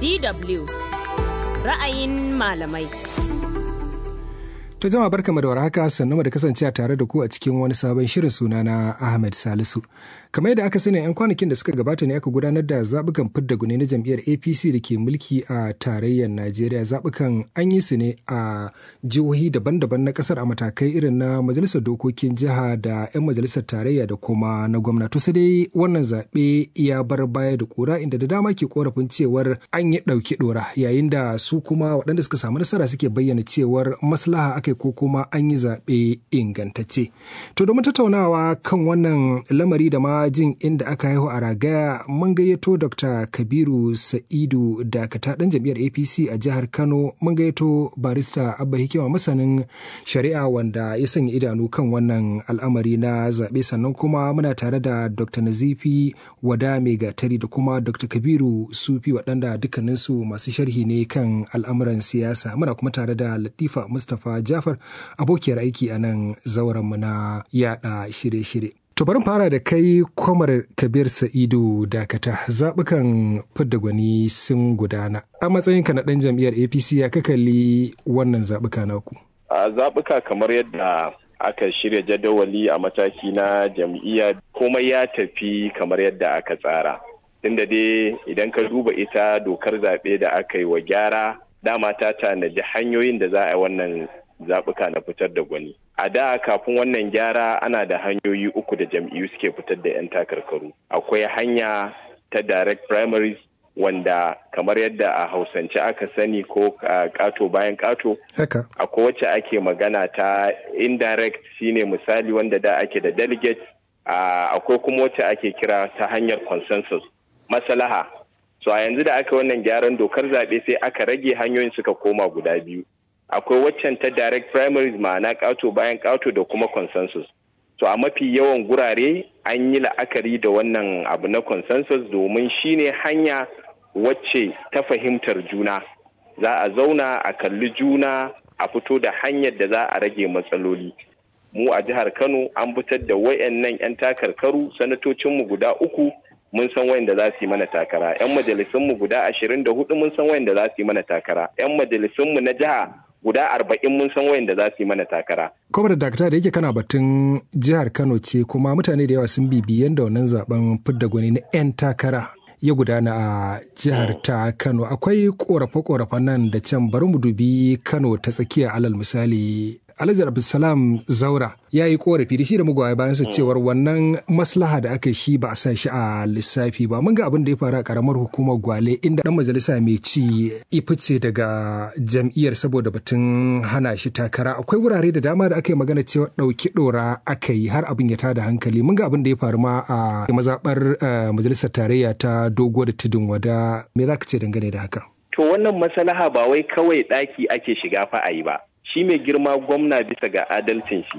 DW ra'ayin malamai. To jama'a barkamu da warhaka sannu da kasance tare da ku a cikin wani sabon shirin suna na Ahmed Salisu. Kamar yadda aka sani 'yan kwanakin da suka gabata ne aka gudanar da zaɓukan fidda gune na jam'iyyar APC da ke mulki a tarayyar Najeriya. Zaɓukan an yi su ne a jihohi daban-daban na ƙasar a matakai irin na majalisar dokokin jiha da 'yan majalisar tarayya da kuma na gwamna. To sai dai wannan zaɓe ya bar baya da ƙura inda da dama ke korafin cewar an yi ɗauki ɗora yayin da su kuma waɗanda suka samu nasara suke bayyana cewar maslaha aka ko kuma an yi zaɓe ingantacce. To domin tattaunawa kan wannan lamari da ma jin inda aka haihu a ragaya mun gayyato Dr. Kabiru Sa'idu Dakata ɗan jam'iyyar APC a jihar Kano mun gayyato barista Abba Hikima masanin shari'a wanda ya sanya idanu kan wannan al'amari na zaɓe sannan kuma muna tare da Dr. Nazifi Wada Mai Gatari da kuma Dr. Kabiru Sufi waɗanda dukkaninsu masu sharhi ne kan al'amuran siyasa muna kuma tare da Latifa Mustapha Jafar abokiyar aiki a nan zaurenmu na yada shirye-shirye. To bari fara da kai kwamar Kabir Sa'idu Dakata zaɓukan fidda gwani sun gudana. A matsayinka na ɗan jam'iyyar APC ya kalli wannan zaɓuka naku. A zaɓuka kamar yadda aka shirya jadawali a mataki na jam'iyya komai ya tafi kamar yadda aka tsara. Tunda dai idan ka duba ita dokar zaɓe da aka yi wa gyara dama ta tanadi hanyoyin da za a yi wannan zaɓuka na fitar da gwani. A da kafin wannan gyara ana da hanyoyi uku da jam'iyyu suke fitar da 'yan takarkaru. Akwai hanya ta direct primaries wanda kamar yadda a hausance aka sani ko kato bayan kato. Akwai wacce ake magana ta indirect shine misali wanda da ake da delegate. Akwai kuma wacce ake kira ta hanyar consensus. Masalaha. So a yanzu da aka wannan gyaran dokar zaɓe sai aka rage hanyoyin suka koma guda biyu. akwai waccan ta direct primaries ma'ana ƙato bayan ƙato da kuma consensus to a mafi yawan gurare an yi la'akari da wannan abu na consensus domin shine hanya wacce ta fahimtar juna za a zauna a kalli juna a fito da hanyar da za a rage matsaloli mu a jihar kano an fitar da wayannan 'yan takarkaru sanatocinmu guda uku mun san wayanda za su yi mana takara 'yan majalisunmu guda ashirin da hudu mun san wayanda za su yi mana takara 'yan majalisunmu na jiha guda arba'in mun san wayanda za su yi mana takara. Kwamar dakta da yake kana batun jihar Kano ce kuma mutane da yawa sun bibi yadda wannan zaben fidda gwani na 'yan takara ya gudana a jihar ta Kano. Akwai korafe-korafen nan da can bari mu dubi Kano ta tsakiya alal misali. Alhaji Abdulsalam Zaura ya yi korafi da shi da mugwaye bayan sa cewar wannan maslaha da aka shi ba a sa shi a lissafi ba mun ga abin da ya faru a karamar hukumar Gwale inda dan majalisa mai ci ifice daga jam'iyyar saboda batun hana shi takara akwai wurare da dama da aka yi magana cewa ɗauki ɗora aka yi har abin ya tada hankali mun ga abin da ya faru ma a mazaɓar majalisar tarayya ta dogo da tudun wada me za ka ce dangane da haka. To wannan maslaha ba wai kawai ɗaki ake shiga fa a yi ba. shi mai girma gwamna bisa ga adalcin shi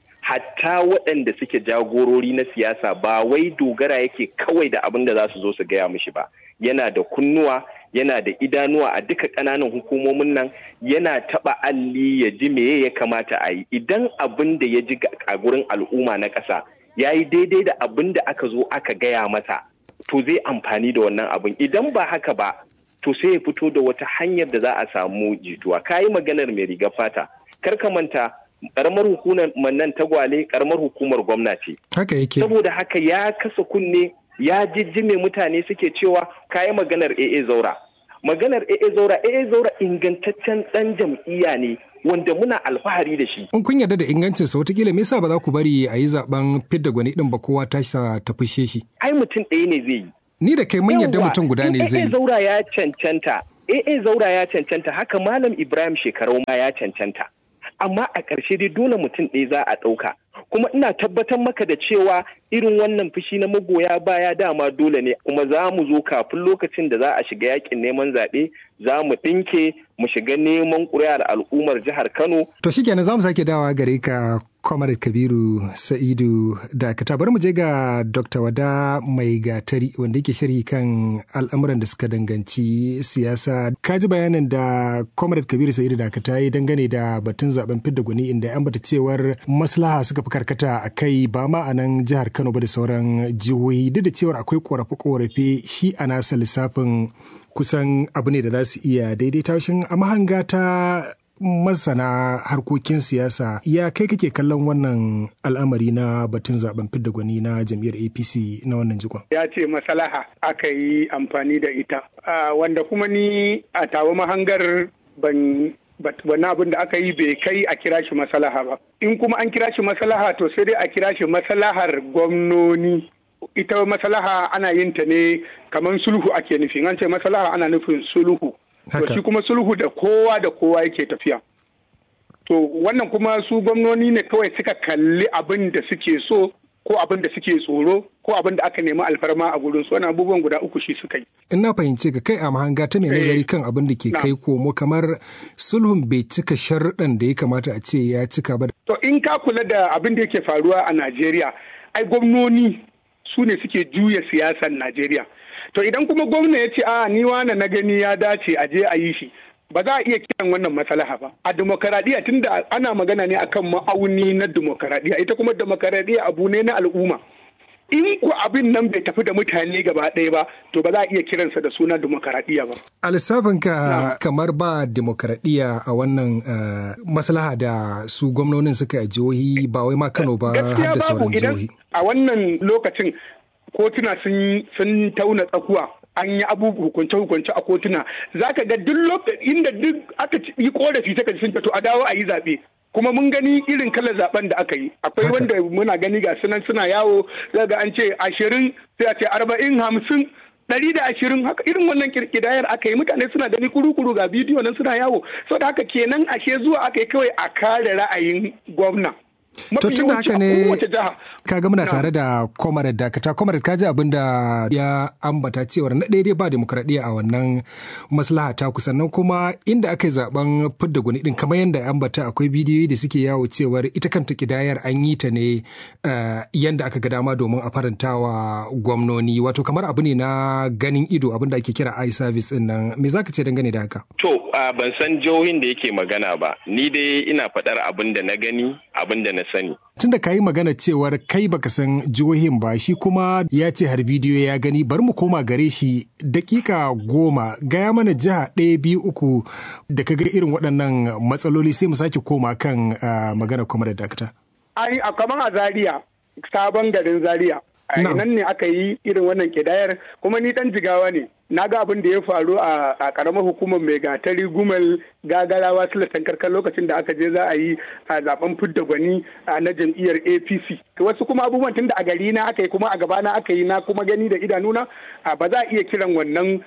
hatta waɗanda suke jagorori na siyasa ba wai dogara yake kawai da abin da za su zo su gaya mishi ba yana da kunnuwa yana da idanuwa a duka ƙananan hukumomin nan yana taɓa alli ya ji meye ya kamata a yi idan abin da ya ji a gurin al'umma na ƙasa ya yi daidai da abin da aka zo aka gaya masa to zai amfani da wannan abin idan ba haka ba to sai ya fito da wata hanyar da za a samu jituwa ka yi maganar mai riga fata kar ka manta karamar hukumar nan tagwale karamar hukumar gwamna ce haka yake saboda haka ya kasa kunne ya jijjime mutane suke cewa ka yi maganar AA zaura maganar AA zaura AA zaura ingantaccen dan jam'iyya ne wanda muna alfahari da shi. In kun yarda da ingancin sa watakila me yasa ba za ku bari a yi zaben fidda gwani din ba kowa ta ta fushe shi. Ai mutum ɗaya ne zai yi. Ni da kai mun yarda mutum guda ne zai yi. AA zaura ya cancanta. AA zaura ya cancanta haka Malam Ibrahim shekarau ma ya cancanta. Amma a ƙarshe dai dole mutum ɗaya za a ɗauka. Kuma ina tabbatar maka da cewa irin wannan fushi na magoya baya dama dole ne kuma za mu zo kafin lokacin da za a shiga yakin neman zaɓe za mu ɗinke mu shiga neman ƙuri'ar al'ummar jihar Kano. To shi kenan za mu sake dawa gare ka Comrade Kabiru Sa'idu Dakata bari mu je ga Dr. Wada Mai Gatari wanda yake sharhi kan al'amuran da suka danganci siyasa. Ka ji bayanin da Comrade Kabiru Sa'idu Dakata ya dangane da batun zaben fidda gwani inda an bata cewar maslaha suka fi karkata a kai ba ma a nan jihar Kano ba da sauran jihohi duk da cewar akwai korafe-korafe shi a nasa lissafin kusan abu ne da za su iya daidaita shin a mahanga ta masana harkokin siyasa ya kai kake kallon wannan al'amari na batun zaben fidda gwani na jam'iyyar apc na wannan jikon ya ce masalaha aka yi amfani da ita wanda kuma ni a tawo mahangar ban wani abin da aka yi bai kai a kira shi masalaha ba in kuma an kira shi masalaha to sai dai a kira shi masalahar gwamnoni ita masalaha ana yin ta ne kamar sulhu ake nufi an ce masalaha ana nufin sulhu to shi kuma sulhu da kowa da kowa yake tafiya to wannan kuma su gwamnoni ne kawai suka kalli abin da suke so ko abin da suke tsoro ko abin da aka nemi alfarma a gurin su wannan abubuwan guda uku shi suka yi. In na fahimce ka kai a mahanga ta mai nazari kan abin da ke kai komo kamar sulhun bai cika sharuɗan da ya kamata a ce ya cika ba. To in ka kula da abin da yake faruwa a Najeriya ai gwamnoni su ne suke juya siyasar Najeriya. To idan kuma gwamna ya ce a ni wane na gani ya dace a je a yi shi ba za a iya kiran wannan matsalaha ba a demokaradiyya tunda ana magana ne akan ma'auni na demokaradiyya ita kuma demokaradiyya abu ne na al'umma in ku abin nan bai tafi da mutane gaba ɗaya ba to ba za a iya kiransa da suna demokaradiyya ba a lissafinka kamar ba demokaradiyya a wannan maslaha da su gwamnonin suka a jihohi ba wai ma kano ba har da sauran jihohi a wannan lokacin kotuna sun tauna tsakuwa an yi abubuwa hukunce-hukunce a kotuna za ka ga duk lokacin inda duk aka yi korafi ta sun to a dawo a yi zaɓe kuma mun gani irin kalar zaben da aka yi akwai wanda muna gani ga sunan suna yawo ga an ce ashirin sai a ce arba'in hamsin ɗari da ashirin haka irin wannan kirkidayar aka yi mutane suna gani kuru-kuru ga bidiyo nan suna yawo saboda haka kenan ashe zuwa aka yi kawai a kare ra'ayin gwamna To tun da haka ne ka ga muna tare da Comrade Dakata. Comrade ka ji abin da ya ambata cewar na daidai ba demokradiyya a wannan maslaha ta sannan kuma inda aka yi zaben fidda gwani din kamar yadda ambata akwai bidiyoyi da suke yawo cewar ita kanta kidayar an yi ta ne yanda aka ga dama domin a faranta wa gwamnoni wato kamar abu ne na ganin ido abin da ake kira eye service din nan me zaka ce dangane da haka? To ban san jihohin da yake magana ba ni dai ina faɗar abin da na gani abin da na sani. Tun da ka yi magana cewar kai baka san jihohin ba shi kuma ya ce har bidiyo ya gani bari mu koma gare shi dakika goma gaya mana jiha ɗaya biyu uku da ka ga irin waɗannan matsaloli sai mu sake koma kan magana kuma da dakta. Ai a kamar a Zaria sabon garin Zaria. nan ne aka yi irin wannan kidayar kuma ni dan jigawa ne na ga abin da ya faru a karamar hukumar mai gatari gumal gagarawa silatan karkar lokacin da aka je za a yi a zaben fidda gwani na jam'iyyar apc wasu kuma abubuwan tun da a gari na aka yi kuma a gabana aka yi na kuma gani da idanuna ba za a iya kiran wannan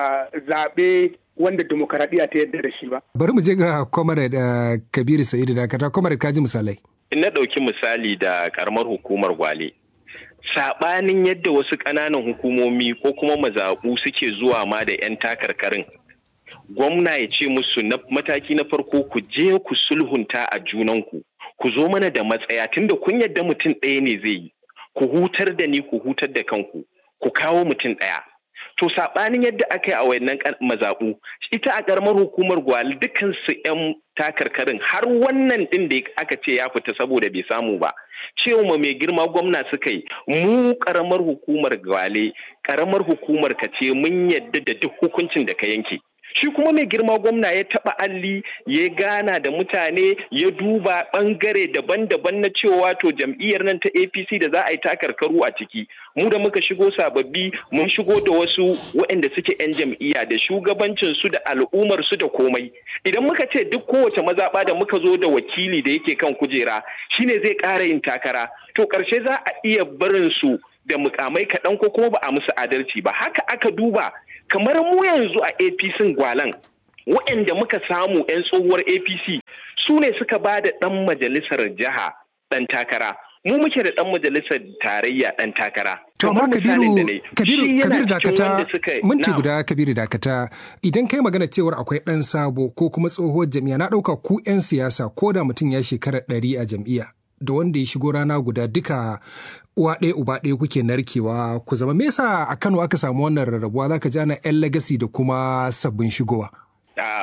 zaɓe wanda demokaradiyya ta yadda da shi ba. Bari mu je ga Comrade Kabiru Sa'idu Dakata, Comrade kaji misalai. In na ɗauki misali da karamar hukumar Gwale, saɓanin yadda wasu ƙananan hukumomi ko kuma mazaɓu suke zuwa ma da 'yan takarkarin gwamna ya ce musu na mataki na farko ku je ku sulhunta a junanku ku zo mana da matsaya tunda kun yadda mutum ɗaya ne zai yi ku hutar da ni ku hutar da kanku ku kawo mutum ɗaya to saɓanin yadda aka yi a wayannan mazaɓu ita a ƙaramar hukumar gwali dukansu 'yan takarkarin har wannan ɗin da aka ce ya fita saboda bai samu ba cewa mai girma gwamna suka yi mu ƙaramar hukumar gwale ƙaramar hukumar ka ce mun yadda da duk hukuncin da ka yanke shi kuma mai girma gwamna ya taba alli ya gana da mutane ya duba bangare daban-daban na cewa to jam'iyyar nan ta apc da za a yi takarkaru a ciki mu da muka shigo sababbi mun shigo da wasu waɗanda suke 'yan jam'iyya da shugabancin su da al'ummar su da komai idan muka ce duk kowace mazaɓa da muka zo da wakili da yake kan kujera shine zai ƙara yin takara to ƙarshe za a iya barin su da mukamai kaɗan ko kuma ba a musu adalci ba haka aka duba kamar mu yanzu a apc gwalan waɗanda muka samu 'yan tsohuwar apc su ne suka ba da ɗan majalisar jiha ɗan takara mu muke da ɗan majalisar tarayya ɗan takara To amma Kabiru, Kabiru, Kabiru dakata, minti guda Kabiru dakata, idan kai magana cewar akwai ɗan sabo ko kuma tsohuwar jam'iyya na ɗauka ku 'yan siyasa ko da mutum ya shekara ɗari a jam'iyya. da wanda ya shigo rana guda duka uwa ɗaya uba ɗaya kuke narkewa ku zama me yasa a Kano aka samu wannan rarrabuwa zaka ji ana yan legacy da kuma sabbin shigowa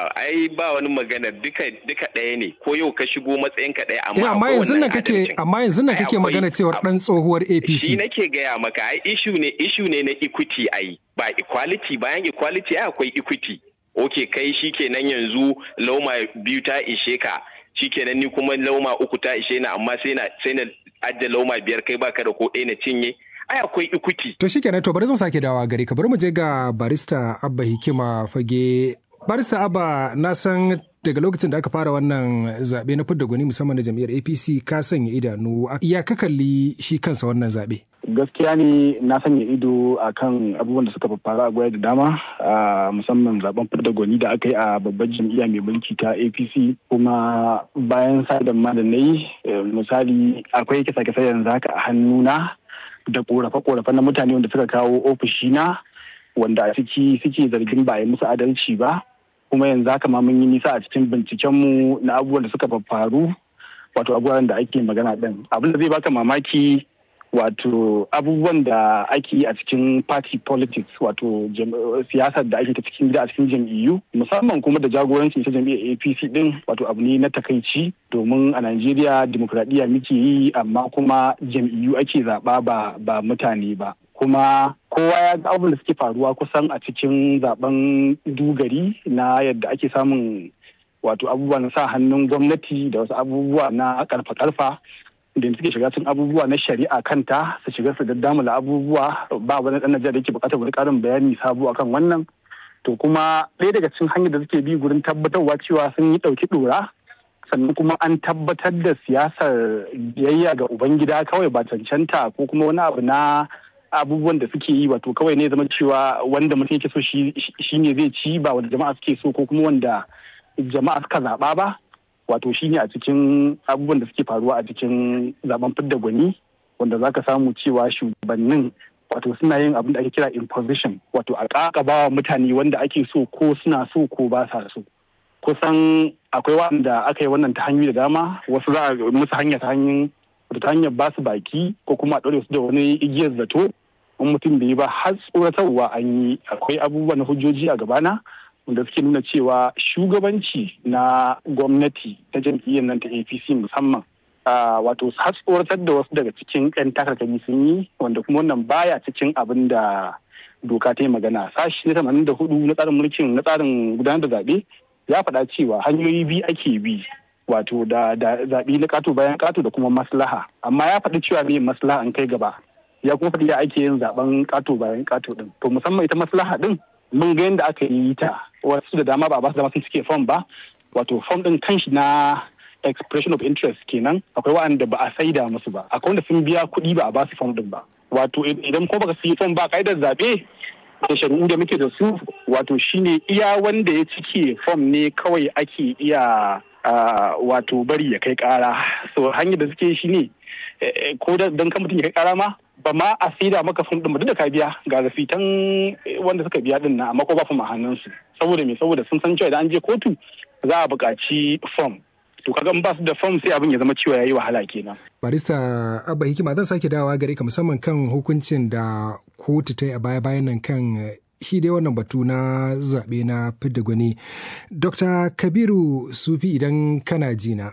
ai ba wani magana duka duka ɗaya ne ko yau ka shigo matsayin ka ɗaya amma amma yanzu nan kake amma yanzu nan kake magana cewar dan tsohuwar APC shi nake gaya maka ai issue ne issue ne na equity ai ba equality bayan equality ai akwai equity okay kai shikenan yanzu lauma biyu ta ishe ka shikenan ni kuma lauma uku ta ishe na amma sai na sai na adda lauma biyar kai baka da ko ɗaya na cinye ai akwai ikuti. To shi kenan to bari zan sake dawa gari ka bari mu je ga barista Abba Hikima fage. Barista Abba na san daga lokacin da aka fara wannan zaɓe na fidda gwani musamman na jam'iyyar APC ka sanya idanu ya ka kalli shi kansa wannan zaɓe. gaskiya ne na sanya ido a kan abubuwan da suka faru a gwaya da dama musamman zaben fidda gwani da aka yi a babbar jam'iyya mai mulki ta apc kuma bayan sadan ma da na yi misali akwai kisa-kisa yanzu haka a hannuna da korafe-korafe na mutane wanda suka kawo ofishina wanda a ciki suke zargin ba a yi musu adalci ba kuma yanzu haka ma mun yi nisa a cikin bincikenmu na abubuwan da suka faru wato abubuwan da ake magana din abin da zai baka mamaki wato abubuwan da ake yi a cikin party politics wato siyasar da ake ta cikin gida a cikin jam'iyyu musamman kuma da jagorancin ta jam'iyyar apc din wato abu ne na takaici domin a najeriya dimokuraɗiyya muke yi amma kuma jam'iyyu ake zaɓa ba ba mutane ba kuma kowa ya ga abubuwan da suke faruwa kusan a cikin zaben dugari na yadda ake samun wato abubuwa na sa hannun gwamnati da wasu abubuwa na karfa-karfa da suke shiga cikin abubuwa na shari'a kanta su shiga su daddamula abubuwa ba wani dan Najeriya da yake bukatar wani karin bayani sabo akan wannan to kuma ɗaya daga cikin hanyar da suke bi gurin tabbatarwa cewa sun yi ɗauki ɗora sannan kuma an tabbatar da siyasar biyayya ga ubangida kawai ba cancanta ko kuma wani abu na abubuwan da suke yi wato kawai ne zama cewa wanda mutum yake so shi ne zai ci ba wanda jama'a suke so ko kuma wanda jama'a suka zaɓa ba wato shine a cikin abubuwan da suke faruwa a cikin zaben fidda gwani wanda za ka samu cewa shugabannin wato suna yin abin da ake kira imposition wato a ƙaƙaba wa mutane wanda ake so ko suna so ko ba sa so kusan akwai wanda aka yi wannan ta hanyoyi da dama wasu za a musu hanya ta hanyar ta hanyar ba su baki ko kuma a ɗaure su da wani igiyar zato in mutum bai yi ba har tsoratarwa an yi akwai abubuwa na hujjoji a gabana wanda suke nuna cewa shugabanci na gwamnati ta jam'iyyar nan ta apc musamman wato har tsoratar da wasu daga cikin 'yan takarkari sun yi wanda kuma wannan baya cikin abin da doka ta yi magana sashi na tamanin da hudu na tsarin mulkin na tsarin gudanar da zaɓe ya faɗa cewa hanyoyi biyu ake bi wato da zaɓe na kato bayan kato da kuma maslaha amma ya faɗi cewa me maslaha an kai gaba ya kuma faɗi ya ake yin zaɓen kato bayan kato din to musamman ita maslaha din mun ga yadda aka yi ta wasu da dama ba a ba su dama sun cike fom ba wato fom din kanshi na expression of interest kenan akwai waɗanda ba a saida musu ba akwai wanda sun biya kuɗi ba a ba su fom din ba wato idan ko baka siyi fom ba ka'idar zaɓe da shari'u da muke da su wato shine iya wanda ya cike fom ne kawai ake iya wato bari ya kai ƙara so hanyar da suke shi ne ko don kan mutum ya kai ƙara ma ba ma a saida maka fom din ba duk da ka biya ga rafitan wanda suka biya din na amma ko ba fom a hannunsu saboda me saboda sun san cewa idan an je kotu za a buƙaci fom to kaga in ba su da fom sai abin ya zama cewa yayi wahala kenan barista abba hikima zan sake dawowa gare ka musamman kan hukuncin da kotu ta yi a baya bayan nan kan shi dai wannan batu na zaɓe na fidda gwani dr kabiru sufi idan kana jina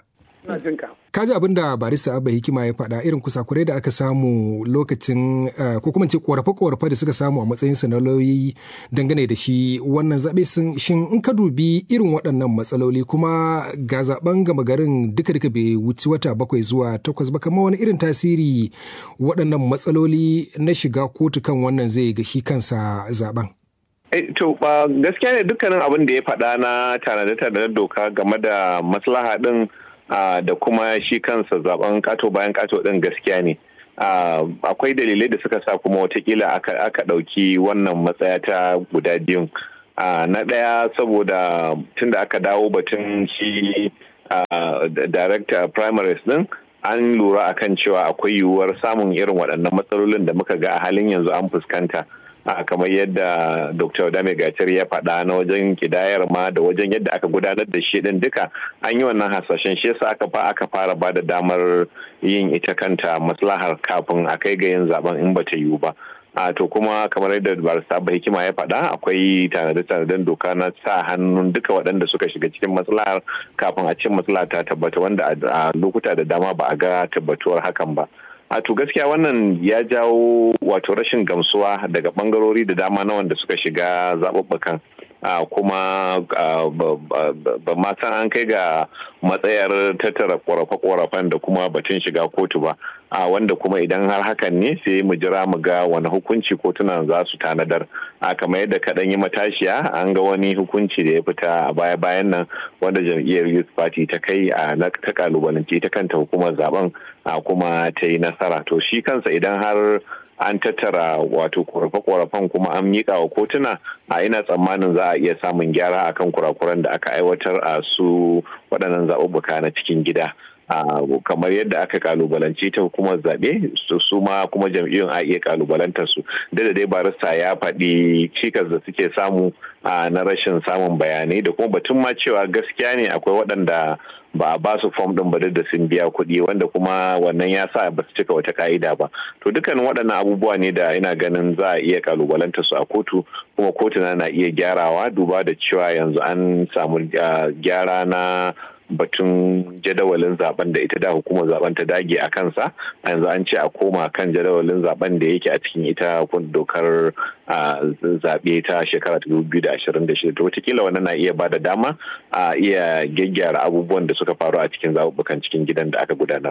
ka ji abin da barista abba hikima ya faɗa irin kusakurai da aka samu lokacin ko kuma ce korafe-korafe da suka samu a matsayin na lauyoyi dangane da shi wannan zaɓe sun shin in ka dubi irin waɗannan matsaloli kuma ga zaben gama garin duka duka bai wuci wata bakwai zuwa takwas ba kamar wani irin tasiri waɗannan matsaloli na shiga kotu kan wannan zai ga shi kansa zaben To ba gaskiya ne dukkanin abin da ya faɗa na tanade-tanade doka game da maslaha ɗin Uh, da kuma shi kansa zaben kato bayan kato din gaskiya ne uh, akwai dalilai da suka sa kuma watakila aka ɗauki wannan matsaya ta guda biyun uh, na ɗaya saboda tun da aka dawo batun shi director primaries din an lura akan cewa akwai yiwuwar samun irin waɗannan matsalolin da muka ga a halin yanzu an fuskanta kamar yadda dr dame gacar ya faɗa na wajen kidayar ma da wajen yadda aka gudanar da shi din duka an yi wannan hasashen shi yasa aka fa aka fara ba da damar yin ita kanta maslahar kafin a kai ga yin zaben in bata yiwu ba a to kuma kamar yadda barista ba hikima ya faɗa akwai tanade-tanaden doka na sa hannun duka waɗanda suka shiga cikin matsalar kafin a cin matsala ta tabbata wanda a lokuta da dama ba a ga tabbatuwar hakan ba a to gaskiya wannan ya jawo wato rashin gamsuwa daga bangarori da dama na wanda suka shiga zaɓuɓɓukan kuma ba ma san an kai ga matsayar tattara ƙorafe-ƙorafen da kuma batun shiga kotu ba a wanda kuma idan har hakan ne sai mu jira mu ga wani hukunci kotunan za su tanadar a kamar yadda kaɗan yi matashiya an ga wani hukunci da ya fita a baya-bayan nan wanda jam'iyyar youth party ta kai a ta kalubalanci ta kanta hukumar zaben a kuma ta yi nasara to shi kansa idan har an tattara wato korafe-korafen kuma an miƙa wa kotuna a ina tsammanin za a iya samun gyara akan kurakuran da aka aiwatar a su waɗannan zaɓuɓɓuka na cikin gida. Uh, kamar yadda aka kalubalanci ta hukumar zaɓe su ma kuma jam'iyyun a iya kalubalantar su da dai barista ya faɗi cikas da suke samu uh, na rashin samun bayanai da kuma batun ma cewa gaskiya ne akwai waɗanda ba a ba su fom ɗin ba da sun biya kuɗi wanda kuma wannan ya sa ba su cika wata ka'ida ba to dukkanin waɗannan abubuwa ne da ina ganin za a iya kalubalanta su a kotu kuma kotuna na iya gyarawa duba da cewa yanzu an samu uh, gyara na batun jadawalin zaben da ita da hukumar zaben ta dage a kansa yanzu an ce a koma kan jadawalin zaben da yake a cikin ita dokar zaɓe ta shekara 2026 to wataƙila wannan na iya bada dama a iya gyaggyara abubuwan da suka faru a cikin zaɓuɓɓukan cikin gidan da aka gudanar.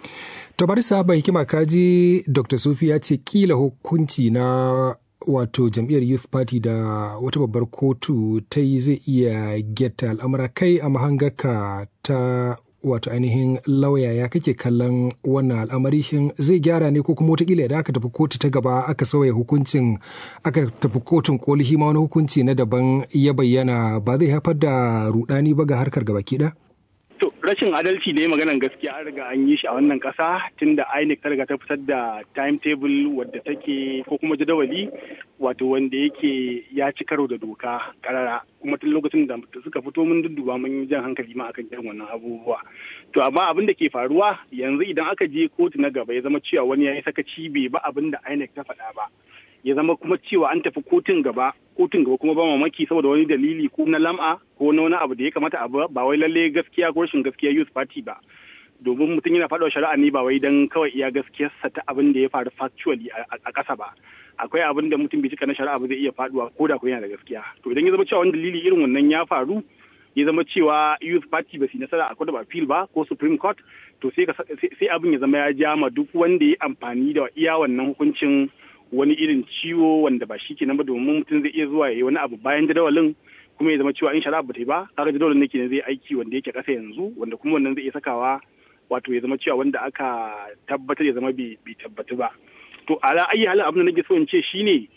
To bari saba hikima kaji Dr. Sufi ya ce kila hukunci na wato jam'iyyar youth party da wata babbar kotu ta yi zai iya getta al'amura kai a mahangaka ta wato ainihin lauya ya kake kallon wannan al'amari shin zai gyara ne ko kuma wataƙila idan aka tafi kotu ta gaba aka sauya hukuncin aka tafi kotun koli shi ma wani hukunci na daban ya bayyana ba zai haifar da rudani ba ga harkar gaba ɗaya? To rashin adalci ne maganan gaskiya an riga an yi shi a wannan kasa tunda INEC ta riga ta fitar da timetable wadda take ko kuma jadawali wato wanda yake ya ci karo da doka karara kuma tun lokacin da suka fito mun dudduba mun yi jan hankali ma akan irin wannan abubuwa. To amma abin da ke faruwa yanzu idan aka je kotu na gaba ya zama cewa wani ya yi sakaci bai ba abin da INEC ta faɗa ba. ya zama kuma cewa an tafi kotun gaba kotun gaba kuma ba mamaki saboda wani dalili ko na lam'a ko na wani abu da ya kamata abu ba wai lalle gaskiya ko rashin gaskiya youth party ba domin mutum yana faɗa shari'a ne ba wai dan kawai iya gaskiyarsa ta abin da ya faru factually a ƙasa ba akwai abin da mutum bai cika na shari'a ba zai iya faduwa ko da ko yana da gaskiya to idan ya zama cewa wani dalili irin wannan ya faru ya zama cewa youth party ba su nasara a court of appeal ba ko supreme court to sai sai abin ya zama ya jama duk wanda ya amfani da iya wannan hukuncin wani irin ciwo wanda ba shi kenan ba domin mutum zai iya zuwa ya yi wani abu bayan jadawalin kuma ya zama cewa in shari'a ba ta yi ba kaga jadawalin ne zai aiki wanda yake kasa yanzu wanda kuma wannan zai iya sakawa wato ya zama cewa wanda aka tabbatar ya zama bai tabbatu ba to ala ayi halin abin da nake so in ce shine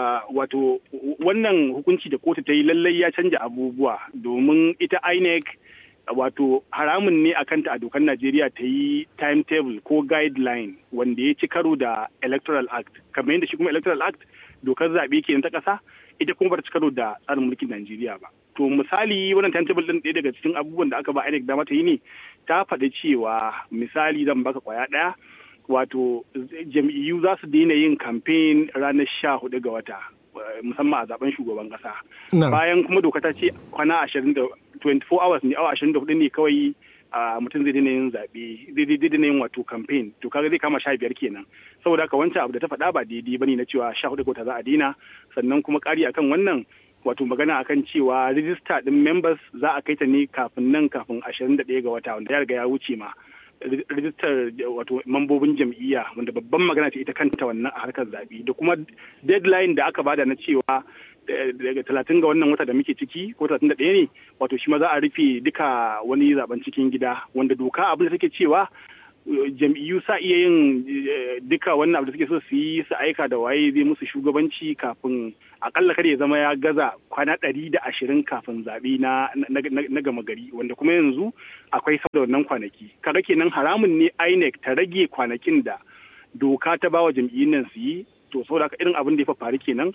wato wannan hukunci da kotu ta yi lallai ya canja abubuwa domin ita INEC wato haramun ne a kanta a dokar Najeriya ta yi timetable ko guideline wanda ya ci karo da Electoral Act. Kamar yadda shi kuma Electoral Act dokar zaɓe ke ta ƙasa ita kuma bata ci karo da tsarin mulkin Najeriya ba. To misali wannan timetable ɗin ɗaya daga cikin abubuwan da aka ba INEC dama ta yi ne ta faɗi cewa misali zan baka kwaya ɗaya wato jam'iyyu za su daina yin campaign ranar sha hudu ga wata musamman a zaben shugaban kasa. Bayan kuma doka ta ce kwana ashirin da 24 hours ne awa ashirin da hudu ne kawai mutum zai daina yin zaɓe zai daina yin wato campaign to kaga zai kama sha biyar kenan saboda haka wancan abu da ta faɗa ba daidai bane na cewa sha hudu ga za a daina sannan kuma ƙari akan wannan wato magana akan cewa rijista ɗin members za a kai ta ne kafin nan kafin ashirin da ɗaya ga wata wanda ya riga ya wuce ma rijistar wato mambobin jam'iyya wanda babban magana ce ita kanta wannan a harkar zaɓe da kuma deadline da aka bada na cewa daga talatin ga wannan wata da muke ciki ko talatin da ɗaya ne wato shi ma za a rufe duka wani zaben cikin gida wanda doka abin da take cewa jam'iyyu sa iya yin duka wannan abu da suke so su yi su aika da waye zai musu shugabanci kafin akalla kada ya zama ya gaza kwana ɗari da ashirin kafin zaɓe na, na, gama gari wanda kuma yanzu akwai sau da wannan kwanaki kaga kenan haramun ne INEC ta rage kwanakin da doka ta bawa jam'iyyun nan su yi to saboda haka irin abin da ya faru kenan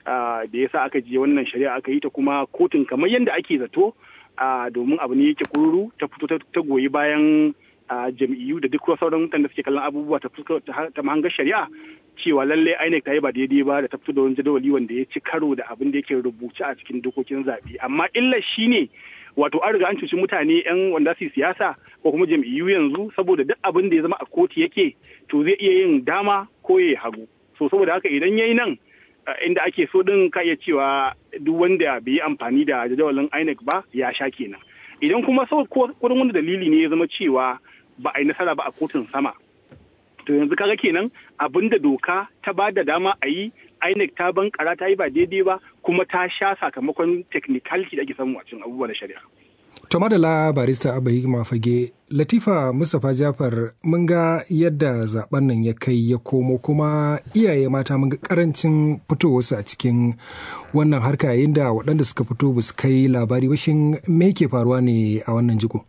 da ya sa aka je wannan shari'a aka yi ta kuma kotun kamar yadda ake zato domin abu ne yake kururu ta fito ta goyi bayan jam'iyyu da duk sauran mutane da suke kallon abubuwa ta mahangar shari'a cewa lallai INEC ta yi ba daidai ba da ta fito da wani jadawali wanda ya ci karo da abin da yake rubuce a cikin dokokin zaɓe amma illar shine wato an riga an cuci mutane yan wanda su siyasa ko kuma jam'iyyu yanzu saboda duk abin da ya zama a kotu yake to zai iya yin dama ko ya hagu so saboda haka idan yayi nan inda ake so din ka iya cewa duk wanda bai yi amfani da jadawalin INEC ba ya sha kenan idan kuma sau kudin wani dalili ne ya zama cewa ba a yi nasara ba a kotun sama to yanzu kaga kenan abinda doka ta ba da dama a yi INEC ta bankara ta yi ba daidai ba kuma ta sha sakamakon technicality da ake samu a cikin abubuwa na shari'a. To madala barista Abba Hikima Fage, Latifa Mustapha Jafar mun ga yadda zaben nan ya kai ya komo kuma iyaye mata mun ga karancin fitowarsu a cikin wannan harka yayin da waɗanda suka fito ba su kai labari ba shin me ke faruwa ne a wannan jiko?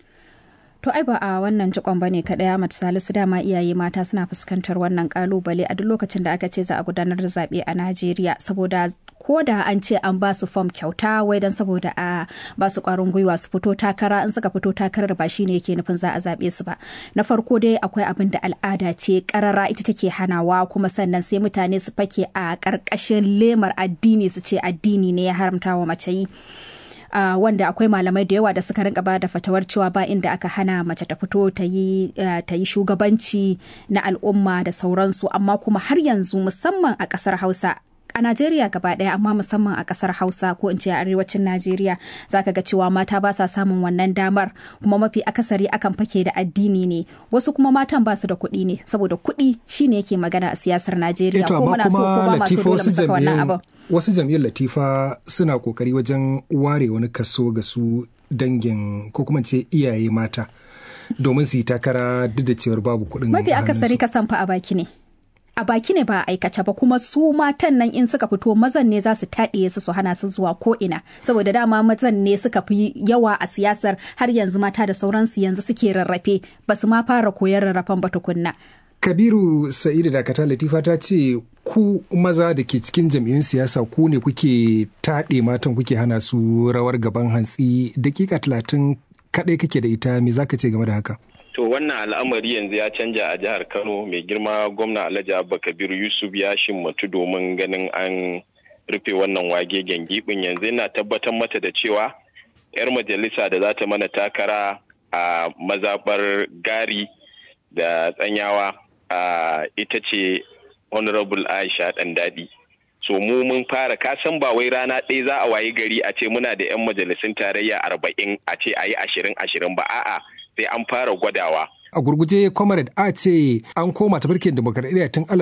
To ai ba a wannan jikon ba ne kaɗai Ahmad Salisu dama iyaye mata suna fuskantar wannan kalubale a duk lokacin da aka ce za a gudanar da zaɓe a Najeriya saboda ko da an ce an ba su fom kyauta wai dan saboda a ba su ƙwarin gwiwa su fito takara in suka fito takarar ba shine yake nufin za a zaɓe su ba. Na farko dai akwai abin da al'ada ce ƙarara ita take hanawa kuma sannan sai mutane su fake a ƙarƙashin lemar addini su ce addini ne ya haramta wa mace yi. Uh, wanda akwai malamai da yawa da suka rinka ba da fatawar cewa ba inda aka hana mace ta fito ta yi uh, shugabanci na al'umma da sauransu amma kuma har yanzu musamman a ƙasar hausa a Najeriya gaba ɗaya amma musamman a ƙasar Hausa ko in ce a arewacin Najeriya zaka ga cewa mata ba sa samun wannan damar kuma mafi akasari akan fake da addini ne wasu kuma matan ba su da kuɗi ne saboda kuɗi shine yake magana a siyasar Najeriya ko muna so ko ba masu dole mu saka wannan abin wasu jam'iyyar latifa suna kokari wajen ware wani kaso ga su dangin ko kuma ce iyaye mata domin su yi takara duk da cewar babu kuɗin mafi akasari kasan fa a baki ne a baki ne ba a aikace ba kuma su matan nan in suka fito mazan ne za su taɗiye su su hana su zuwa ko ina saboda dama mazan ne suka fi yawa a siyasar har yanzu mata da sauransu yanzu suke rarrafe ba su ma fara koyar rarrafen ba tukunna kabiru sa'idu dakata latifa ta ce ku maza da ke cikin jam'iyyun siyasa ku ne kuke taɗe matan kuke hana su rawar gaban hantsi dakika talatin kaɗai kake da ita me zaka ce game da haka to wannan al'amari yanzu ya canja a jihar kano mai girma gwamna alhaji abba kabiru yusuf ya shimmatu domin ganin an rufe wannan wage gibin yanzu yana tabbatar mata da cewa 'yar majalisa da za ta mana takara a mazabar gari da tsanyawa Uh, ita ce honorable aisha ɗan daɗi so mu mun fara kasan ba wai rana ɗaya za a wayi gari a ce muna da 'yan majalisun tarayya arba'in a ce a yi ashirin ashirin ba a'a sai an fara gwadawa a gurguje comrade a ce an koma tafarkin demokaradiyya tun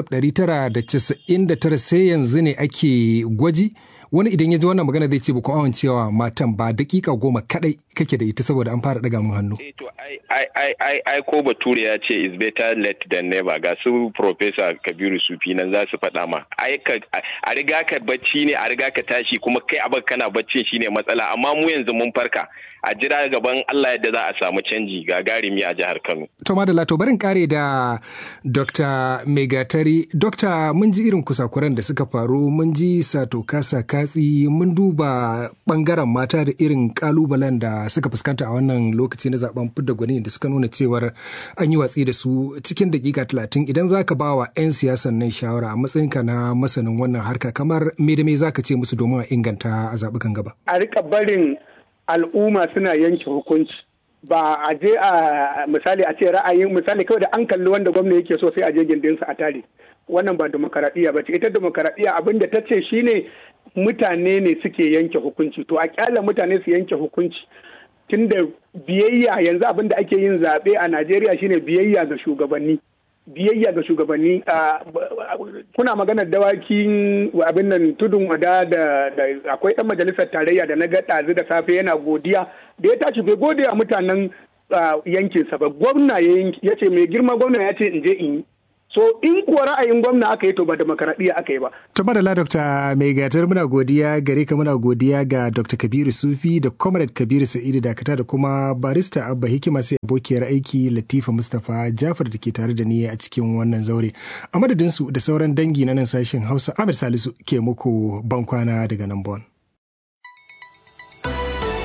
1999 sai yanzu ne ake gwaji wani idan ya ji wannan magana zai ce ba ku amincewa matan ba dakika goma kadai kake da ita saboda an fara daga mun hannu. to ai ai ai ai ko bature ya ce is better late than never ga su professor Kabiru Sufi nan za su faɗa ma ai ka a riga ka bacci ne a riga ka tashi kuma kai abin kana baccin shine matsala amma mu yanzu mun farka a jira gaban Allah yadda za a samu canji gagarumi a jihar Kano. To madalla to barin kare da Dr. Megatari. Dr. mun ji irin kusakuran da suka faru mun ji sato kasa katsi mun duba bangaren mata da irin kalubalen da suka fuskanta a wannan lokaci na zaben fidda gwani da suka nuna cewar an yi watsi da su cikin dakika talatin idan za ka ba wa 'yan siyasan nan shawara a matsayinka na masanin wannan harka kamar me da me za ka ce musu domin a inganta a zaɓukan gaba. A rika barin al'umma suna yanke hukunci ba a je a misali a ce ra'ayin misali kawai da an kalli wanda gwamna yake so sai a je gindinsa a tare wannan ba demokaradiyya ba ce ita demokaradiyya abin da ta ce shine mutane ne suke yanke hukunci to a kyala mutane su yanke hukunci tunda biyayya yanzu abin da ake yin zaɓe a najeriya shine biyayya ga shugabanni biyayya ga shugabanni kuna maganar dawakin abin nan tudun wada da akwai ɗan majalisar tarayya da na ga ɗazu da safe yana godiya da ya tashi bai gode a mutanen yankinsa ba gwamna ya ce mai girma gwamna ya ce in je in yi so in kuwa ra'ayin gwamna aka yi to ba demokaradiyya aka yi ba. To madalla Dr. Mai gatar muna godiya gare ka muna godiya ga Dr. Kabiru Sufi da Comrade Kabiru Sa'idu Dakata da kuma barista Abba Hikima sai abokiyar aiki Latifa Mustapha Jafar da ke tare da ni a cikin wannan zaure. A madadin su da sauran dangi na nan sashen Hausa Ahmed Salisu ke muku bankwana daga nan Bon.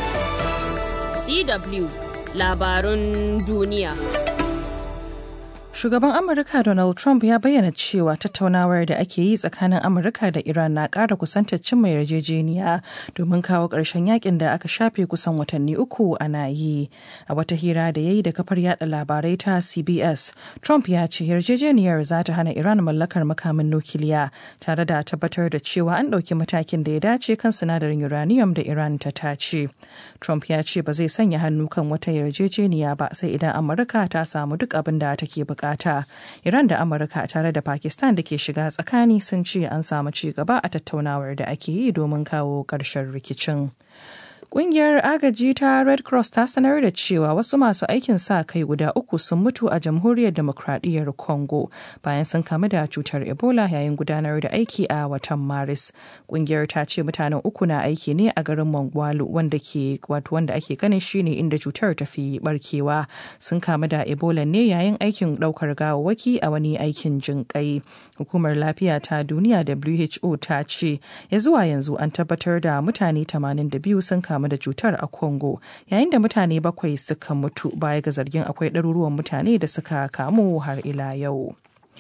DW labarun duniya. Shugaban Amurka Donald Trump ya bayyana cewa tattaunawar da ake yi tsakanin Amurka da Iran na ƙara kusantar cimma yarjejeniya domin kawo ƙarshen yakin da aka shafe kusan watanni uku ana yi. A wata hira da ya yi da kafar yada labarai ta CBS, Trump ya ce yarjejeniyar za ta hana Iran mallakar makamin nukiliya tare da tabbatar da cewa an ɗauki matakin da ya dace kan sinadarin uranium da Iran ta tace. Trump ya ce ba zai sanya hannu kan wata yarjejeniya ba sai idan Amurka ta samu duk abin da take bukata. bukata. Iran da Amurka tare da Pakistan da ke shiga tsakani sun ce an samu ci gaba a tattaunawar da ake yi domin kawo ƙarshen rikicin. Ƙungiyar agaji ta Red Cross ta sanar da cewa wasu masu aikin sa kai guda uku sun mutu a jamhuriyar demokradiyyar Congo bayan sun kamu da cutar Ebola yayin gudanar da aiki a watan Maris. Ƙungiyar ta ce mutanen uku na aiki ne a garin Mongwalu wanda ke wato wanda ake ganin shine inda cutar ta fi barkewa. Sun kamu da Ebola ne yayin aikin ɗaukar gawawwaki a wani aikin jinƙai. Hukumar lafiya ta duniya WHO ta ce ya zuwa yanzu an tabbatar da mutane 82 sun kamu kamu da cutar a Congo yayin da mutane bakwai suka mutu baya ga zargin akwai ɗaruruwan mutane da suka kamu har ila yau.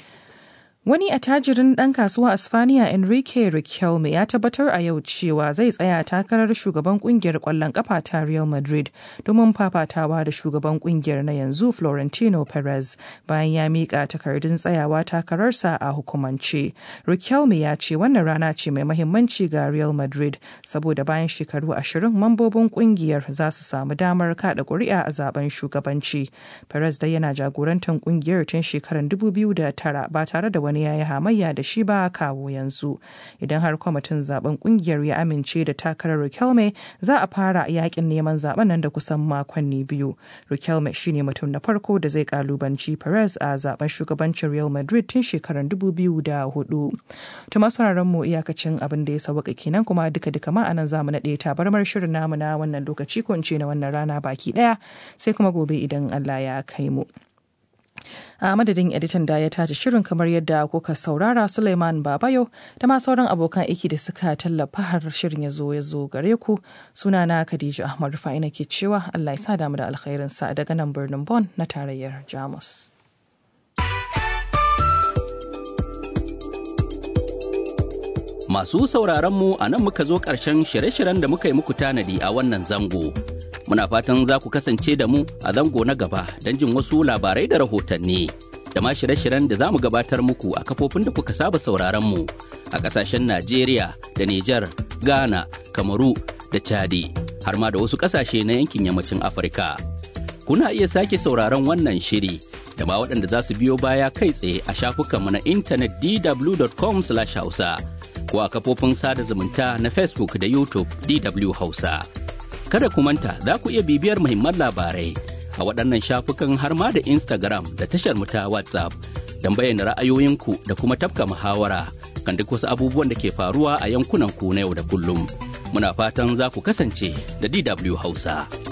Wani attajirin ɗan kasuwa a Spaniya Enrique Riquelme ya tabbatar a yau cewa zai tsaya takarar shugaban kungiyar ƙwallon ƙafa ta Real Madrid domin fafatawa da shugaban kungiyar na yanzu Florentino Perez bayan ya miƙa takardun tsayawa takararsa a hukumance. Riquelme ya ce wannan rana ce mai mahimmanci ga Real Madrid saboda bayan shekaru ashirin mambobin kungiyar za su samu damar kaɗa ƙuri'a a zaben shugabanci. Perez dai yana jagorantar kungiyar tun shekarar 2009 ba tare da wani wani ya yi hamayya da shi ba kawo yanzu idan har kwamitin zaben kungiyar ya amince da takarar rikelme za a fara yakin neman zaben nan da kusan makonni biyu rikelme shine mutum na farko da zai kalubanci perez a zaben shugabancin real madrid tun shekarar 2004 to masu mu iyakacin abin da ya sauka kenan kuma duka duka ma anan zamu naɗe tabarmar shirin namu na wannan lokaci ko in ce na wannan rana baki ɗaya sai kuma gobe idan allah ya kai mu a madadin editan da ya tace shirin kamar yadda kuka saurara suleiman babayo da ma sauran abokan aiki da suka tallafa har shirin ya zo ya zo gare ku sunana khadija ahmad rufa'ina ke cewa allah ya sa damu da alkhairinsa daga nan birnin bon na tarayyar jamus Masu sauraron mu a nan muka zo ƙarshen shirye-shiryen da muka yi muku tanadi a wannan zango. Muna fatan za ku kasance da mu a zango na gaba don jin wasu labarai da rahotanni. Da ma shirye-shiryen da za mu gabatar muku a kafofin da kuka saba sauraron mu a ƙasashen Najeriya da Nijar, Ghana, Kamaru da Chadi, har ma da wasu ƙasashe na yankin yammacin Afirka. Kuna iya sake sauraron wannan shiri da ma waɗanda za su biyo baya kai tsaye a shafukanmu na intanet dw.com/hausa. ko a kafofin sada zumunta na Facebook da YouTube DW Hausa. Kada ku manta za ku iya bibiyar muhimman labarai a waɗannan shafukan har ma da Instagram da tashar mu ta WhatsApp don bayyana ra'ayoyinku da kuma tafka muhawara kan duk wasu abubuwan da ke faruwa a yankunan ku na yau da kullum. Muna fatan za ku kasance da DW Hausa.